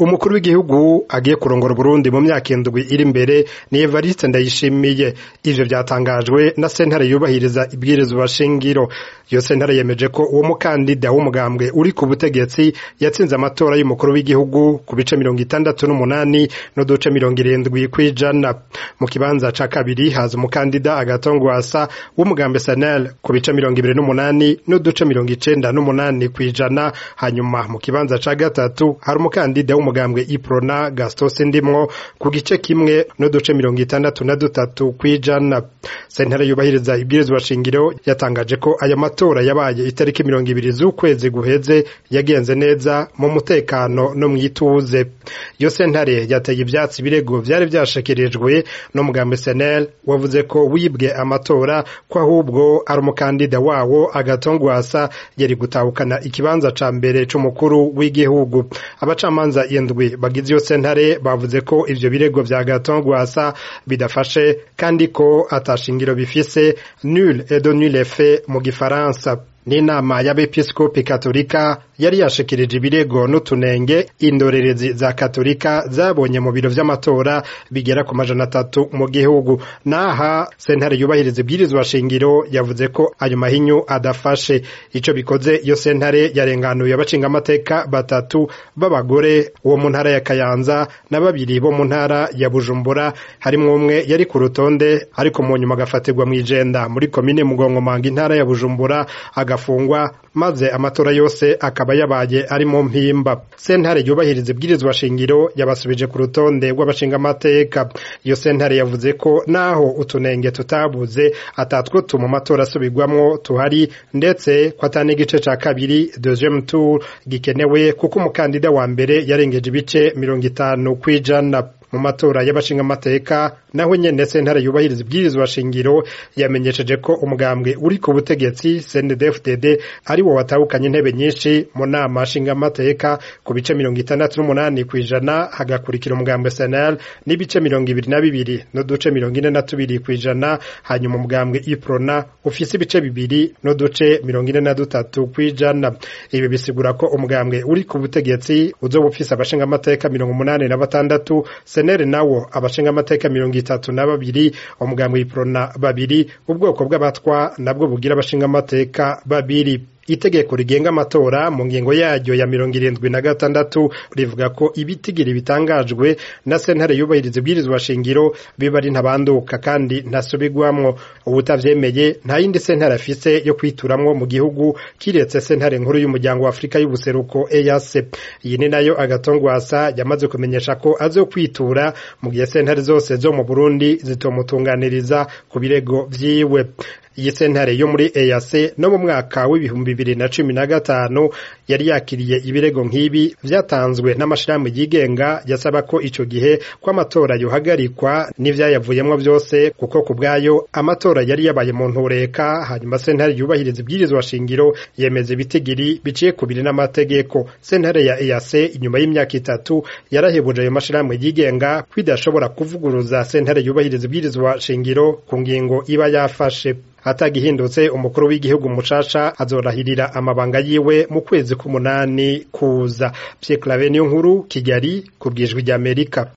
umukuru w'igihugu agiye kurongora Burundi mu myaka indwi iri imbere ni Evariste Ndayishimiye ivyo vyatangajwe na sentare yubahiriza ibwirizwa shingiro iyo sentare yemeje ko uwo mukandida w'umugambwe uri ku butegetsi yatsinze amatora y'umukuru w'igihugu ku bice mirongo itandatu n'umunani n'uduce mirongo irindwi kw'ijana mu kibanza ca kabiri haza umukandida agatongwasa w'umugambe Sanel ku bice mirongo ibiri n'umunani n'uduce mirongo icenda n'umunani kw'ijana hanyuma mu kibanza ca gatatu hari umukandida w'umugambwe Iprona Gaston Sindimwo ku gice kimwe n'uduce mirongo itandatu na dutatu kw'ijana sentare yubahiriza ibwirizwa shingiro yatangaje ko aya matora yabaye itariki mirongo ibiri z'ukwezi guheze yagenze neza mu mutekano no mw'ituze iyo sentare yateye ivyatsi ibirego vyari vyashikirijwe n'umugambi senel wavuze ko wibwe amatora ko ahubwo ari umukandida wawo agatongwasa yari gutahukana ikibanza ca mbere c'umukuru w'igihugu abacamanza indwi bagize iyo sentare bavuze ko ivyo birego vya gatongwasa bidafashe kandi ko atashingiro bifise nul et de nul effet mu gifaransa n'inama y'abepiskopi katolika yari yashikirije ibirego n'utunenge indorerezi za katolika zabonye mu biro vy'amatora bigera ku majana atatu mu gihugu naha sentare yubahiriza ibwirizwa shingiro yavuze ko ayo mahinyu adafashe ico bikoze iyo sentare yarenganuye abacingamateka batatu b'abagore wo mu ntara ya kayanza na babiri bo mu ntara ya bujumbura harimwo umwe yari ku rutonde ariko mu nyuma agafatirwa mw'ijenda muri komine mugongomanga intara ya bujumbura agafungwa maze amatora yose akaba yabaye ari mu mpimba sentare yubahiriza ibwirizwa shingiro yabasubije ku rutonde rw'abashingamateka iyo sentare yavuze ko naho utunenge tutabuze atatwo tuma amatora asubirwamwo tuhari ndetse ko atari igice ca kabiri deuxième tour gikenewe kuko umukandida wa mbere yarengeje ibice mirongo itanu kw'ijana mu matora y'abashingamateka naho nyene sentare yubahiriza ibwirizwa shingiro yamenyesheje ko umugambwe uri ku butegetsi CNDD-FDD ari wo watahukanye intebe nyinshi mu nama nshingamateka ku bice mirongo itandatu n'umunani kw'ijana hagakurikira umugambwe SNL n'ibice mirongo ibiri na bibiri n'uduce mirongo ine na tubiri kw'ijana hanyuma umugambwe Iprona ufise ibice bibiri n'uduce mirongo ine na dutatu kw'ijana ibi bisigura ko umugambwe uri ku butegetsi uzoba ufise abashingamateka mirongo umunani na batandatu senere nawo abashingamateka mirongo itatu na babiri umugambwe Iprona babiri ubwoko bw'abatwa nabwo bugira abashingamateka babiri itegeko rigenga amatora mu ngingo yaryo ya mirongo irindwi na gatandatu rivuga ko ibitigiri bitangajwe na sentare yubahiriza ibwirizwa shingiro biba ari ntabanduka kandi ntasubirwamwo ubutavyemeye nta yindi sentare afise yo kwituramwo mu gihugu kiretse sentare nkuru y'umuryango wa afurika y'ubuseruko EAC iyi ni nayo agatongwasa yamaze kumenyesha ko azokwitura mu gihe sentare zose zo mu Burundi zitomutunganiriza ku birego vyiwe iyi sentare yo muri EAC no mu mwaka w'ibihumbi bibiri na cumi na gatanu yari yakiriye ibirego nk'ibi vyatanzwe n'amashirahamwe yigenga yasaba ko ico gihe ko amatora yohagarikwa n'ivyayavuyemwo vyose kuko ku bwayo amatora yari yabaye mu ntureka hanyuma sentare yubahiriza ibwirizwa shingiro yemeza ibitigiri biciye ku biri n'amategeko sentare ya EAC inyuma y'imyaka itatu yarahebuje ayo mashirahamwe yigenga kwidashobora kuvuguruza sentare yubahiriza ibwirizwa shingiro ku ngingo iba yafashe hatagihindutse umukuru w'igihugu mucaca azorahirira amabanga yiwe mu kwezi k'umunani kuza Pierre Claver niyo nkuru Kigali ku bwijwi ry'Amerika